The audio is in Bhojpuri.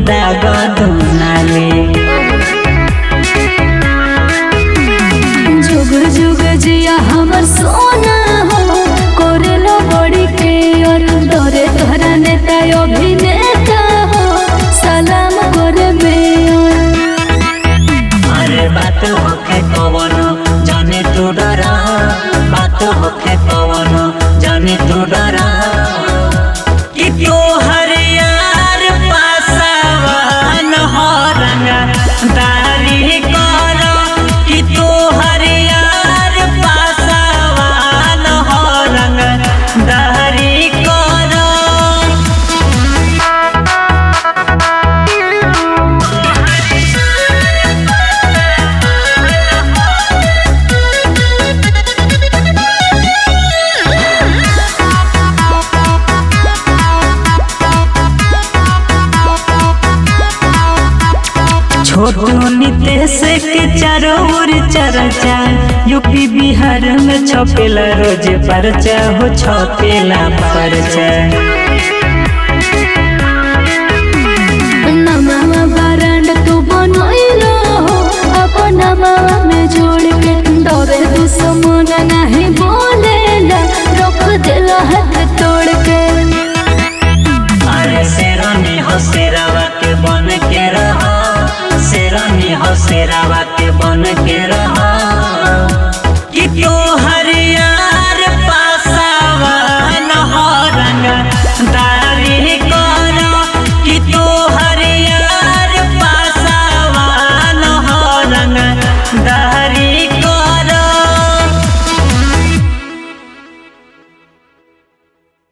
दाग दुनाले जुग जुग जिया हमर सोना हो करेलो बड़ी के और डरे तोहरा नेता अभिनेता हो सलाम करे बेयर अरे बात होखे कवनो जाने तू डरा बात होखे कवनो जाने तू डरा कि तोहर यार पासवान हो रंगा दारी करो कि तोहर यार पासवान हो रंगा दारी करो छोटू नितेश के चारों ओर चर्चा यूपी बिहार में छपेला रोज परचा हो छपेला परचा नमावा बरांड तू बनैलो हो अपन नमावा में जोड़ के डरे दुश्मन नहीं बोलेला रोक देला हाथ तोड़ के अरे शेरानी हो शेरावा के बन के रहो शेरानी हो शेरावा के बन के